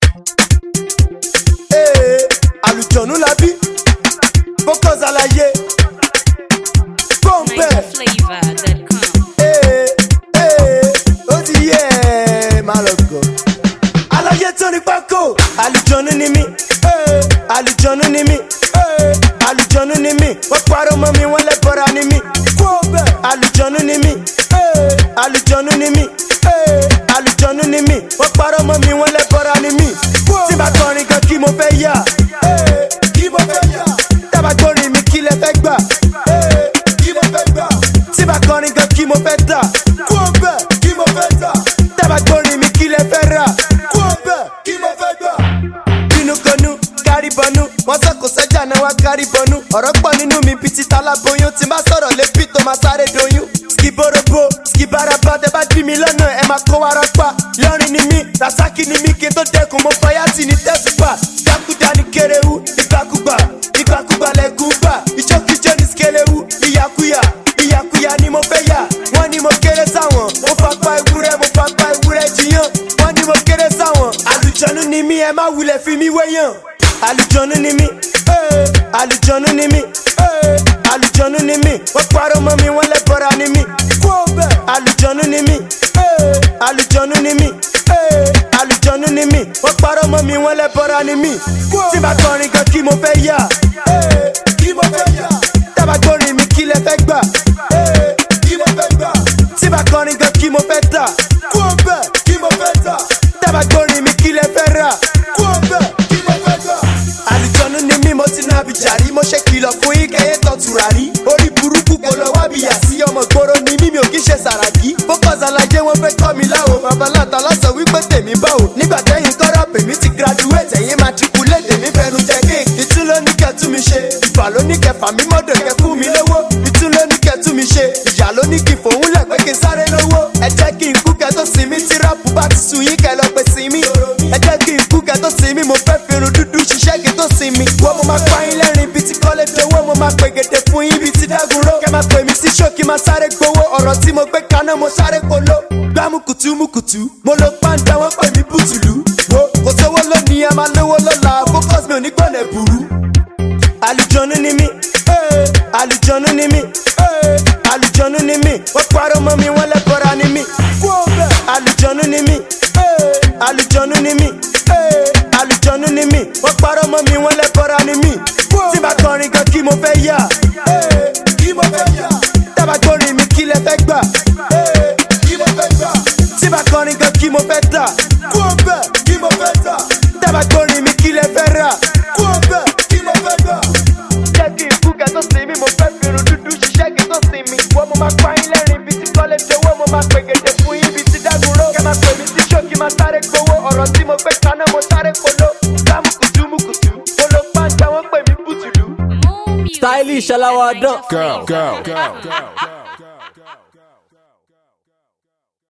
Ee, àlùjọ̀nú la bí focus àlàyé pọ́ńpẹ́. NigerFlavor.com. Ee, ee, ó ti yẹ ẹ́ máa lọ gọ̀. Àlàyé tó ní pákó, àlùjọ̀nú ni mí. Ee, àlùjọ̀nú ni mí. Ee, àlùjọ̀nú ni mí. Wọ́n parọ́ mọ́ mi, wọ́n lẹ́bọ̀ra ni mí. Kó bẹ̀. Àlùjọ̀nú ni mí. Ee, àlùjọ̀nú ni mí. Ee, àlùjọ̀nú ni mí. Wọ́n parọ́ mọ́ mi, wọ́n lẹ́bọ̀ra ni mí. Tí bá kọrin gan kí mo fẹ́ yà. Ee, kí mo fẹ́ yà. Tábà gbórin mi kí lẹ fẹ́ gbà. Ee, kí mo fẹ́ gbà. Tí bá kọrin gan kí mo fẹ́ tà. Kó bẹ̀ kí mo fẹ́ tà. Tábà gbórin mi kí lẹ fẹ́ rà. Kó bẹ̀ kí mo fẹ́ gbà bínú konú kárí bọnú wọn sọ kò sẹjà náà wá kárí bọnú ọ̀rọ̀ pọ̀ nínú mi bíi ti taláboyún tí n bá sọ̀rọ̀ lébi tó máa sáré doyún. skiborobo skibaraba tẹ bá dí mi lọ́nà ẹ máa kó wàrà pa lọ́rin ni mí rasaki ni mí kí n tó dẹkùn mo fọyàtì ní tẹ́sùpà dákúdá ní kéréwú ìgbàkúgbà ìgbàkúgbà lẹ́kùn gbà ìjókíjó ní skelewu ìyàkúyà ìyàkúyà ni mo fẹ́ yà wọ́n ní mo kéré sáwọn mo fapá ewúrẹ́ mo fapá ewúrẹ́ jiyàn wọ́n ní mo kéré sáwọn àlùjọ́nú ni mí ẹ má wulẹ̀ fi mí wéyàn àlùjọ́nú ni mí ee, àlùjọ́nú ni mí ee, àlùjọ́nú ni mí wọ́n parọ́ mọ́ mi wọ́n lẹ́bọ̀ra ni mí kó bẹ́ẹ̀ àlùjọ́nú ni mí ee, àlùjọ́nú ni mí ee, àlùjọ́nú ni mí wọ́n parọ́ mọ́ mi wọ́n lẹ́bọ̀ra ni mí tí bá kọrin gan kí mo fẹ́ yà ee, kí mo fẹ́ yà tábà gbórin mi kí lẹ fẹ́ gbà ee, kí mo fẹ́ gbà tí bá kọrin gan kí mo fẹ́ tà kó bẹ́ẹ̀ kí mo fẹ́ tà tábà gbórin mi kí lẹ fẹ́ rà kó bẹ́ẹ̀ kí mo fẹ́ gbà. àlùjọ́nú ni mí mo ti náà bìjàrí mo ṣe kìlọ̀ fún yín kẹ́yẹ́ tọ́ tùràrí orí burúkú kò lọ wá bìyà sí ọmọ gbòòrò ni mí mi ò kí ṣe sàràkí focus alájẹ wọn fẹ́ kọ́ mi láwo babaláta lọ́sọ wípé tèmi báwo nígbà tẹ́yìn kọ́rọ̀ pèmí ti graduate ẹ̀yìn matriculate èmi fẹnu jẹ kéèkì ìtún ló ní kẹ́ tú mi ṣe ìfà ló ní kẹ́ fà mí mọ́dọ̀ kẹ́ fún mi lówó ìtún ló ní kẹ́ tú mi ṣe ìyá ló ní kí fòun lẹ̀ pé kí n sáré lówó ẹ jẹ́ kí n kú kẹ́ tó sinmi tí ráàpù bá ti sùn yín kẹ́ lọ pé sinmi ẹ jẹ́ kí n kú kẹ́ tó sinmi mo fẹ́ fi irun dúdú ṣiṣẹ́ kí n tó sinmi wọ́n mo máa pa yín lẹ́rìn ibi tí kọ́lé dowó mo máa pè gèdè fún yín ibi tí dágunró kẹ́ máa pè mí sí ṣókí máa sáré gbowó ọ̀rọ̀ tí mo gbé kaná mo sáré polo gbámukùtù mukùtù mo lo pàǹdà wọ́n pè mí bùtùlù wo kò sówó lónìí a máa lówó lọ́la focus mi ò ní gbọ́nà ẹ̀bùrú àlùjọ́nú ni mí ee, àlùjọ́nú ni mí ee, àlùjọ́nú ni mí wọ́n parọ́ mọ́ mi wọ́n lẹ́bọ̀ra ni mí àlùjọ́nú ni mí ee, àlùjọ́nú ni mí ee, àlùjọ́nú ni mí wọ́n parọ́ mọ́ mi wọ́n lẹ́bọ̀ra ni mí tí bá kọrin gan kí mo fẹ́ yà ee, kí mo fẹ́ yà tábà gbórin mi kí lẹ fẹ́ gbà ee, kí mo fẹ́ gbà tí bá kọrin gan kí mo fẹ́ tà kó bẹ́ẹ̀ kí mo fẹ́ tà tábà gbórin mi kí lẹ fẹ́ rà kó bẹ́ẹ̀ kí mo fẹ́ gbà jẹ́ kí n kú kẹ́ tó sinmi mo fẹ́ fi irun dúdú ṣiṣẹ́ kí n tó sinmi wọ́n mo máa pa yín lẹ́rìn ibi tí kọ́lé dowó mo máa pè gèdè fún yín ibi tí dágunró kẹ́ máa pè mí sí ṣókí máa sáré gbowó ọ̀rọ̀ tí mo gbé kaná mo sáré polo lámùkùtù mùkùtù mo lo pàǹdà wọ́n pè mí bùtùlù. More music Stylish at Alawadon. Girl, girl, NigerFlavor.com. girl, girl.